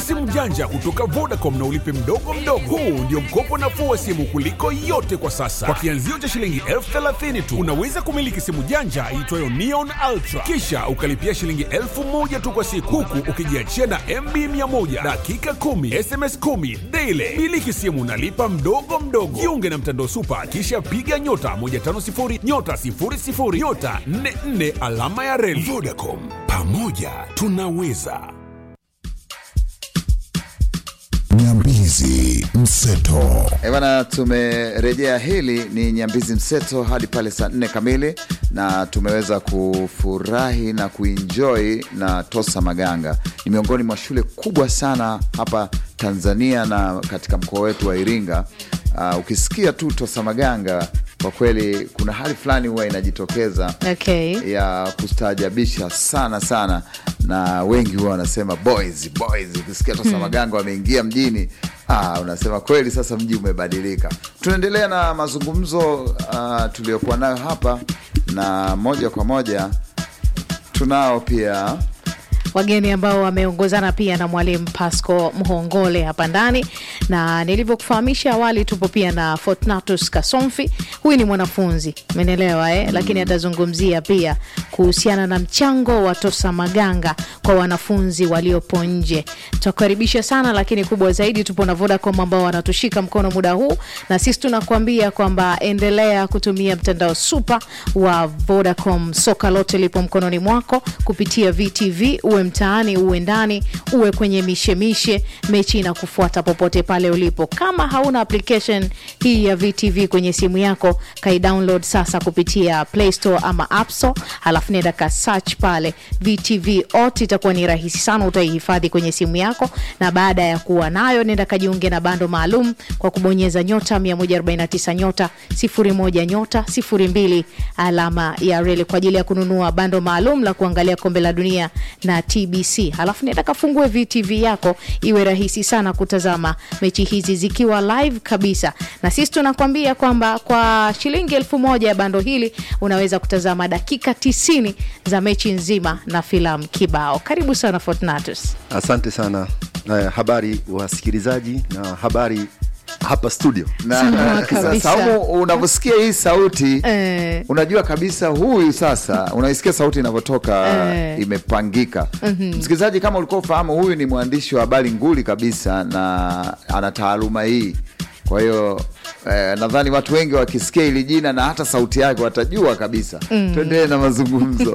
simu janja kutoka Vodacom na ulipe mdogo mdogo. Huu ndio mkopo nafuu wa simu kuliko yote kwa sasa. Kwa kianzio cha shilingi elfu thelathini tu unaweza kumiliki simu janja iitwayo Neon Ultra, kisha ukalipia shilingi elfu moja tu kwa siku, huku ukijiachia na MB 100 dakika 10 SMS 10 daily. Miliki simu nalipa mdogo mdogo. Jiunge na mtandao Supa, kisha piga nyota 150 nyota 00 nyota 44 alama ya reli. Vodacom, pamoja tunaweza. Nyambizi Mseto. Eh bana, tumerejea. Hili ni Nyambizi Mseto hadi pale saa nne kamili, na tumeweza kufurahi na kuenjoy na Tosa Maganga. Ni miongoni mwa shule kubwa sana hapa Tanzania na katika mkoa wetu wa Iringa. Uh, ukisikia tu Tosa Maganga kwa kweli kuna hali fulani huwa inajitokeza Okay. ya kustaajabisha sana sana, na wengi huwa wanasema boys boys. Ukisikia Tosa Maganga wameingia mjini, ah, unasema kweli sasa mji umebadilika. Tunaendelea na mazungumzo uh, tuliokuwa nayo hapa, na moja kwa moja tunao pia wageni ambao wameongozana pia na mwalimu Pasco Mhongole hapa ndani, na nilivyokufahamisha awali, tupo pia na Fortunatus Kasomfi. Huyu ni mwanafunzi, umenielewa eh? Lakini atazungumzia pia kuhusiana na mchango wa Tosa Maganga kwa wanafunzi waliopo nje. Tutakaribisha sana, lakini kubwa zaidi tupo na Vodacom ambao wanatushika mkono muda huu, na sisi tunakuambia kwamba endelea kutumia mtandao super wa Vodacom. Soka lote lipo mkononi mwako kupitia VTV, uwe mtaani, uwe ndani, uwe kwenye mishemishe, mechi inakufuata popote pale ulipo. Kama hauna application hii ya VTV kwenye simu yako, kai download sasa kupitia Play Store ama App Store, halafu nenda ka search pale VTV ot, itakuwa ni rahisi sana, utaihifadhi kwenye simu yako, na baada ya kuwa nayo, nenda kajiunge na bando maalum kwa kubonyeza nyota 149 nyota 01 nyota 02 alama ya reli kwa ajili ya kununua bando maalum la kuangalia kombe la dunia na TBC. Halafu nenda kafungue VTV yako, iwe rahisi sana kutazama mechi hizi zikiwa live kabisa, na sisi tunakwambia kwamba kwa shilingi elfu moja ya bando hili unaweza kutazama dakika 90 za mechi nzima na filamu kibao. Karibu sana Fortunatus. Asante sana. Uh, habari wasikilizaji na habari hapa studio. na, Sawa na, kabisa. Saumu, unavyosikia hii sauti Eh. unajua kabisa huyu sasa, unaisikia sauti inavyotoka Eh. imepangika. Msikilizaji, kama ulikuwa ufahamu, huyu ni mwandishi wa habari nguli kabisa na ana taaluma hii. Kwa hiyo eh, nadhani watu wengi wakisikia hili jina na hata sauti yake watajua kabisa. Tuendelee na mazungumzo.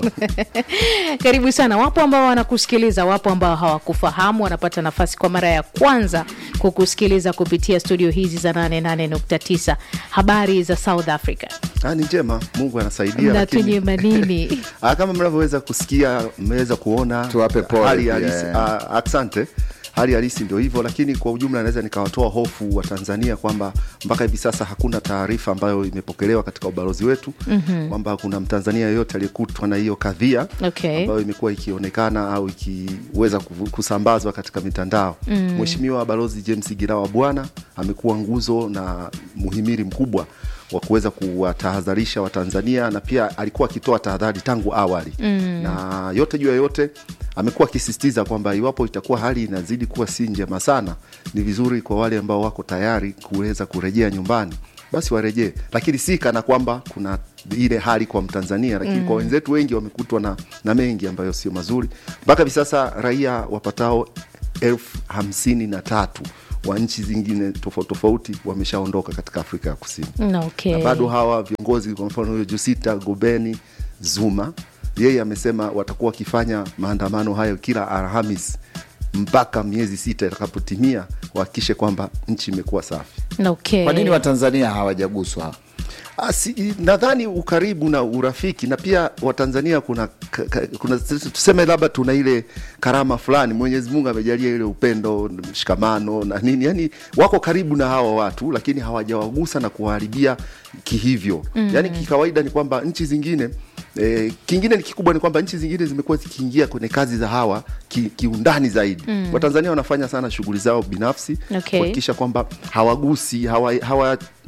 Karibu sana. Wapo ambao wanakusikiliza, wapo ambao hawakufahamu, wanapata nafasi kwa mara ya kwanza kukusikiliza kupitia studio hizi za 88.9. Habari za South Africa Ah, ni njema, Mungu anasaidia. na lakini- tunyema nini? Ah, kama mnavyoweza kusikia, mmeweza kuona Tuwape pole hali pia, halisi. eh. Ah, asante. Hali halisi ndio hivyo, lakini kwa ujumla naweza nikawatoa hofu wa Tanzania kwamba mpaka hivi sasa hakuna taarifa ambayo imepokelewa katika ubalozi wetu kwamba kuna Mtanzania yeyote aliyekutwa na hiyo kadhia Okay. ambayo imekuwa ikionekana au ikiweza kuvu- kusambazwa katika mitandao. Mheshimiwa Balozi James Girawa Bwana amekuwa nguzo na muhimili mkubwa wa kuweza kuwatahadharisha Watanzania na pia alikuwa akitoa tahadhari tangu awali na yote juu ya yote amekuwa akisisitiza kwamba iwapo itakuwa hali inazidi kuwa si njema sana, ni vizuri kwa wale ambao wako tayari kuweza kurejea nyumbani basi warejee, lakini si kana kwamba kuna ile hali kwa Mtanzania, lakini kwa wenzetu wengi wamekutwa na, na mengi ambayo sio mazuri. Mpaka hivi sasa raia wapatao elfu hamsini na tatu wa nchi zingine tofauti tofauti wameshaondoka katika Afrika ya Kusini Okay. na bado hawa viongozi, kwa mfano huyo Jusita Gobeni Zuma, yeye amesema watakuwa wakifanya maandamano hayo kila Alhamis mpaka miezi sita itakapotimia, wahakikishe kwamba nchi imekuwa safi. Okay. Kwa nini Watanzania hawajaguswa? Ah, si- nadhani ukaribu na urafiki na pia Watanzania kuna, ka- ka- kuna tuseme labda tuna ile karama fulani Mwenyezi Mungu amejalia ile upendo mshikamano na nini, yani wako karibu na hawa watu, lakini hawajawagusa na kuwaharibia kihivyo. Yani kikawaida ni kwamba nchi zingine E, kingine ni kikubwa ni kwamba nchi zingine zimekuwa zikiingia kwenye kazi za hawa ki- kiundani zaidi. Watanzania wanafanya sana shughuli zao binafsi Okay. kuhakikisha kwamba hawagusi hawa, hawa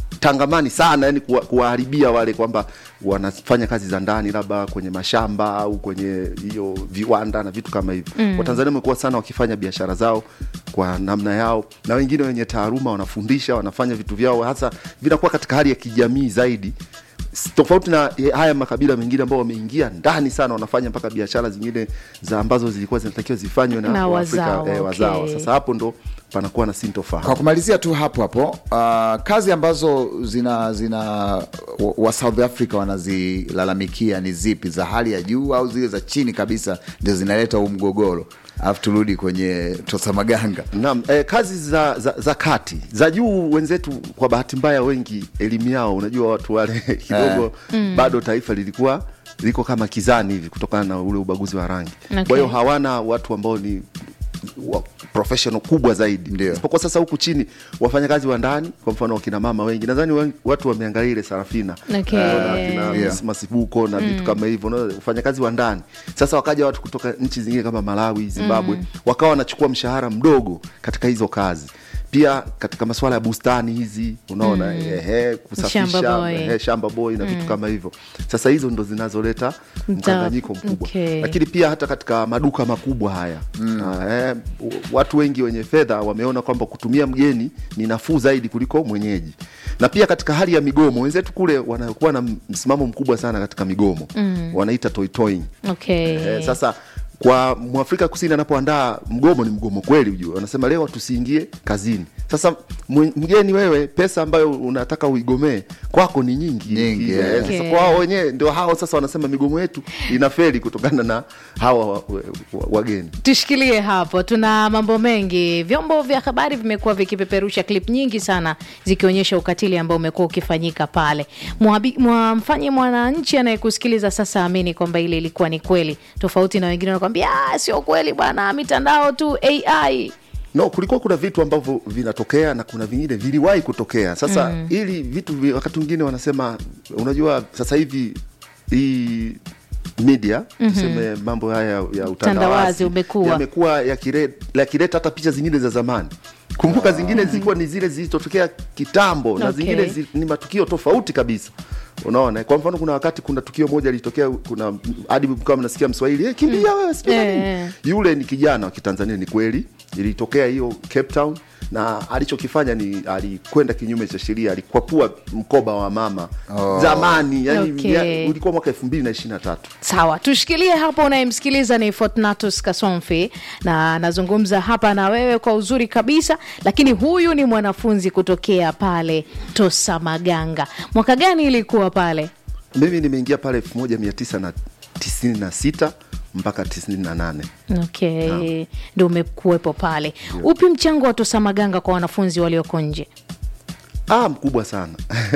tangamani sana yani kuwa- kuwaharibia wale kwamba wanafanya kazi za ndani labda kwenye mashamba au kwenye hiyo viwanda na vitu kama hivyo mm. watanzania wamekuwa sana wakifanya biashara zao kwa namna yao na wengine wenye taaruma wanafundisha wanafanya vitu vyao hasa vinakuwa katika hali ya kijamii zaidi S- tofauti na eh, haya makabila mengine ambao wameingia ndani sana wanafanya mpaka biashara zingine za ambazo zilikuwa zinatakiwa zifanywe na, Na Waafrika, wazawa, eh, wazawa. okay. sasa hapo ndo panakuwa na sintofahamu Kwa kumalizia tu hapo hapo, uh, kazi ambazo zina zina wa- wa South Africa wanazilalamikia ni zipi, za hali ya juu au zile za chini kabisa ndio zinaleta huu mgogoro? Alafu turudi kwenye Tosa Maganga. Naam, eh, kazi za, za, za kati za juu wenzetu kwa bahati mbaya wengi elimu yao unajua watu wale kidogo bado taifa lilikuwa liko kama kizani hivi kutokana na ule ubaguzi wa rangi Okay. kwa hiyo hawana watu ambao ni wa professional kubwa zaidi Ndio. isipokuwa sasa huku chini wafanyakazi wa ndani kwa mfano wakina mama wengi nadhani wen- watu wameangalia ile sarafina Okay. Eh, na kina Yeah. Miss masibuko na vitu kama hivyo unaona, wafanyakazi wa ndani sasa wakaja watu kutoka nchi zingine kama malawi zimbabwe wakawa wanachukua mshahara mdogo katika hizo kazi pia katika masuala ya bustani hizi unaona ehe, kusafisha Shamba boy. ehe, shamba boy na vitu kama hivyo sasa hizo ndo zinazoleta mkanganyiko mkubwa okay. lakini pia hata katika maduka makubwa haya mm. eh, watu wengi wenye fedha wameona kwamba kutumia mgeni ni nafuu zaidi kuliko mwenyeji na pia katika hali ya migomo wenzetu kule wanakuwa na msimamo mkubwa sana katika migomo mm. wanaita toitoing okay. Eh, sasa kwa mwafrika kusini anapoandaa mgomo ni mgomo kweli ujue wanasema leo tusiingie kazini sasa mwe- mgeni wewe pesa ambayo unataka uigomee kwako ni nyingi, Nyingi, Eh, eh. sasa Okay. kwa hao wenyewe ndio hao sasa wanasema migomo yetu inafeli kutokana na hawa wa- wa- wa- wageni tushikilie hapo tuna mambo mengi vyombo vya habari vimekuwa vikipeperusha klip nyingi sana zikionyesha ukatili ambao umekuwa ukifanyika pale Mwabi- mwamfanye mwananchi anayekusikiliza sasa amini kwamba ile ilikuwa ni kweli tofauti na wengine wanakwambia "Ah, sio kweli bwana mitandao tu ai no kulikuwa kuna vitu ambavyo vinatokea na kuna vingine viliwahi kutokea sasa mm. ili vitu vi- wakati mwingine wanasema unajua sasa hivi hii media mm-hmm. tuseme mambo haya ya- ya Utandawazi utandawazi umekuwa. yamekuwa yakire- yakileta hata picha zingine za zamani kumbuka zingine zilikuwa ni zile zilizotokea kitambo na Okay. zingine zi, ni matukio tofauti kabisa unaona kwa mfano kuna wakati kuna tukio moja lilitokea kuna hadi kama mnasikia mswahili hey, kimbia wewe sijui na nini." Eh. yule ni kijana wa kitanzania ni kweli ilitokea hiyo cape town na alichokifanya ni alikwenda kinyume cha sheria alikwapua mkoba wa mama Oh. zamani yani Okay. ya, ulikuwa mwaka elfu mbili na ishiri na tatu sawa tushikilie hapo unayemsikiliza ni fortunatus kasomfi na anazungumza hapa na wewe kwa uzuri kabisa lakini huyu ni mwanafunzi kutokea pale tosa maganga mwaka gani ilikuwa pale mimi nimeingia pale elfu moja mia tisa na tisini na sita mpaka tisini na nane okay ndo umekuwepo pale upi mchango wa tosa maganga kwa wanafunzi walioko nje Ah, mkubwa sana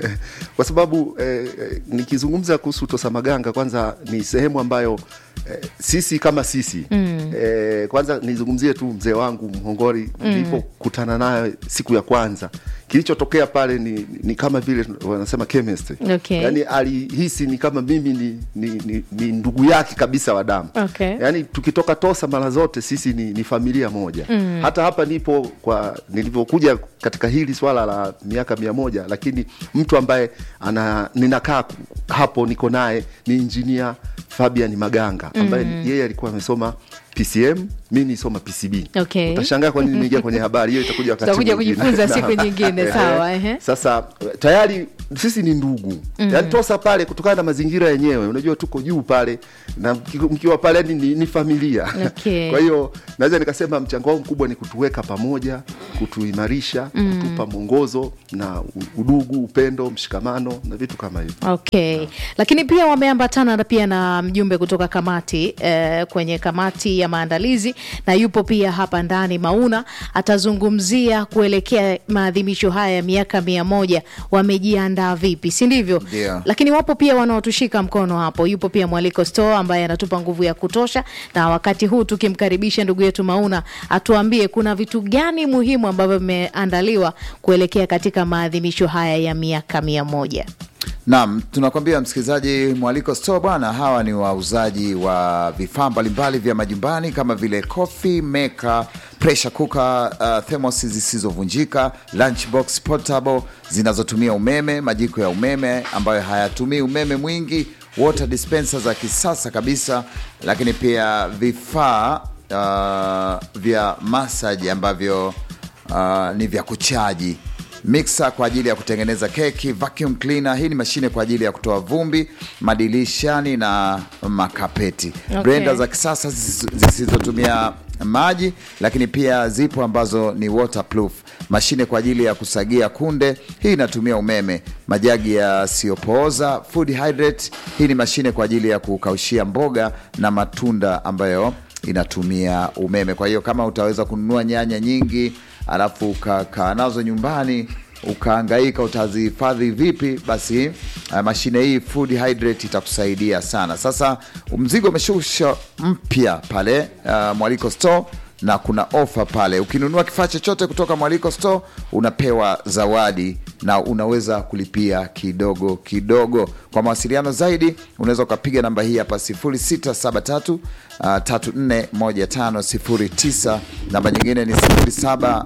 kwa sababu eh, eh, nikizungumza kuhusu Tosamaganga kwanza ni sehemu ambayo eh, sisi kama sisi mm. eh, kwanza nizungumzie tu mzee wangu Mhongori nilipokutana naye siku ya kwanza kilichotokea pale ni, ni kama vile wanasema chemistry Okay. yani alihisi ni kama mimi ni, ni, ni, ni ndugu yake kabisa wa damu Okay. yani tukitoka Tosa mara zote sisi ni, ni familia moja mm. hata hapa nipo kwa nilivyokuja katika hili swala la miaka mia moja lakini mtu ambaye ana ninakaa ku- hapo niko naye ni injinia Fabian Maganga ambaye mm. yeye alikuwa amesoma PCM mi nisoma PCB Okay. utashangaa kwa nini nimeingia kwenye habari hiyo itakuja wakati Tutakuja mwingine. kujifunza Naam. siku nyingine, Ehe. sawa, ehe. Sasa tayari sisi ni ndugu mm. yaani Tosa pale kutokana na mazingira yenyewe, unajua tuko juu pale na mki- mkiwa pale yani ni, ni familia Okay. kwa hiyo naweza nikasema mchango wao mkubwa ni kutuweka pamoja, kutuimarisha mm. kutupa mwongozo na u- udugu, upendo, mshikamano na vitu kama hivyo. okay lakini pia wameambatana na pia na mjumbe kutoka kamati eh, kwenye kamati ya maandalizi na yupo pia hapa ndani mauna atazungumzia kuelekea maadhimisho haya ya miaka mia moja wamejiandaa vipi si ndivyo Ndio. lakini wapo pia wanaotushika mkono hapo yupo pia mwaliko store ambaye anatupa nguvu ya kutosha na wakati huu tukimkaribisha ndugu yetu mauna atuambie kuna vitu gani muhimu ambavyo vimeandaliwa kuelekea katika maadhimisho haya ya miaka mia moja Naam, tunakwambia msikilizaji, Mwaliko Store bwana, hawa ni wauzaji wa vifaa mbalimbali vya majumbani kama vile coffee maker pressure cooker, uh, thermos zisizovunjika, lunchbox portable zinazotumia umeme, majiko ya umeme ambayo hayatumii umeme mwingi, water dispenser za kisasa kabisa, lakini pia vifaa uh, vya massage ambavyo uh, ni vya kuchaji mixer kwa ajili ya kutengeneza keki, vacuum cleaner. Hii ni mashine kwa ajili ya kutoa vumbi madilishani na makapeti. Okay. Blender za kisasa zisizo- zisizotumia maji, lakini pia zipo ambazo ni waterproof. Mashine kwa ajili ya kusagia kunde, hii inatumia umeme. Majagi yasiyopooza, food hydrate, hii ni mashine kwa ajili ya kukaushia mboga na matunda ambayo inatumia umeme. Kwa hiyo kama utaweza kununua nyanya nyingi alafu ukakaa nazo nyumbani ukaangaika utazihifadhi vipi, basi uh, mashine hii food hydrate itakusaidia sana. Sasa mzigo umeshusha mpya pale uh, Mwaliko Store na kuna ofa pale. Ukinunua kifaa chochote kutoka Mwaliko Store unapewa zawadi na unaweza kulipia kidogo kidogo. Kwa mawasiliano zaidi unaweza ukapiga namba hii hapa 0673 uh, 341509. Namba nyingine ni 07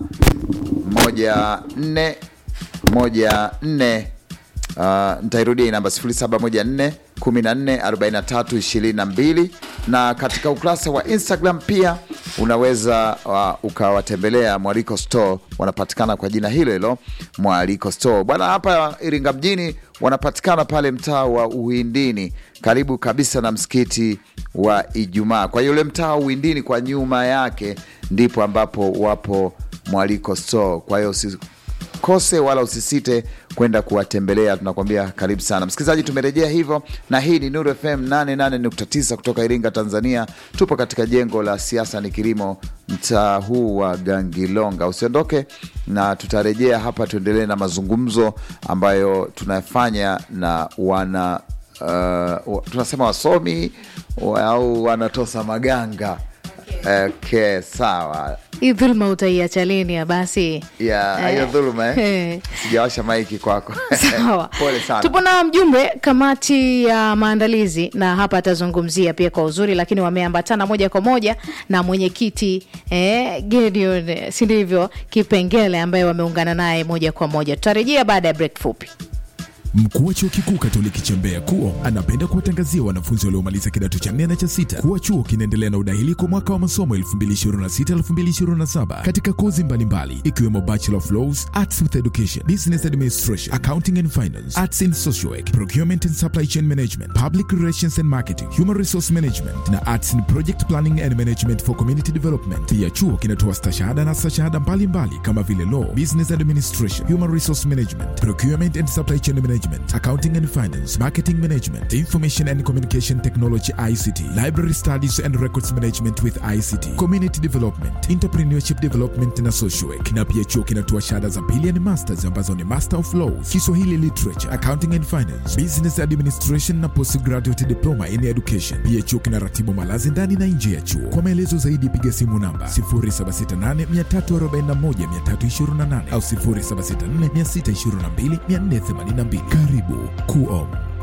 moja nne moja nne uh, nitairudia hii namba 0714 14 43 22 na katika ukurasa wa Instagram pia unaweza uh, ukawatembelea Mwaliko Store, wanapatikana kwa jina hilo hilo Mwaliko Store bwana. Hapa Iringa mjini wanapatikana pale mtaa wa Uhindini, karibu kabisa na msikiti wa Ijumaa. Kwa hiyo ule mtaa wa Uhindini kwa nyuma yake ndipo ambapo wapo Mwaliko Store. Kwa hiyo usikose wala usisite kwenda kuwatembelea, tunakwambia karibu sana msikilizaji. Tumerejea hivyo, na hii ni Nuru FM 88.9 kutoka Iringa, Tanzania. Tupo katika jengo la siasa ni kilimo, mtaa huu wa Gangilonga. Usiondoke na tutarejea hapa, tuendelee na mazungumzo ambayo tunafanya na wana uh, tunasema wasomi wa- au wanatosa maganga. Okay, sawa hii dhuluma utaiacha lini ya basi ya hiyo Eh. dhuluma eh? Eh. Sijawasha maiki kwako. Sawa, Pole sana. tupo na mjumbe kamati ya maandalizi, na hapa atazungumzia pia kwa uzuri, lakini wameambatana moja kwa moja na mwenyekiti eh, Gideon, si ndivyo, Kipengele ambaye wameungana naye moja kwa moja. Tutarejea baada ya break fupi. Mkuu wa chuo kikuu Katoliki cha Mbeya KUO anapenda kuwatangazia wanafunzi waliomaliza kidato cha nne na cha sita kuwa chuo kinaendelea na udahili kwa mwaka wa masomo 2026-2027 katika kozi mbalimbali ikiwemo Bachelor of Laws, Arts with Education, Business Administration, Accounting and Finance, Arts in Social Work, Procurement and Supply Chain Management, Public Relations and Marketing, Human Resource Management na Arts in Project Planning and Management for Community Development. Pia chuo kinatoa stashahada na stashahada mbalimbali kama vile Law, Business Administration, Human Resource Management, Procurement and Supply Chain Management, Accounting and Finance, Marketing Management, Information and Communication Technology ICT, Library Studies and Records Management with ICT, Community Development, Entrepreneurship Development na Social Work. Na pia chuo kinatoa shahada za pili yani masters ambazo ni Master of Laws, Kiswahili Literature, Accounting and Finance, Business Administration na Postgraduate Diploma in Education. Pia chuo kinaratibu malazi ndani na nje ya chuo. Kwa maelezo zaidi piga simu namba 0768 341 328 au 0764 622 482. Karibu KUOM.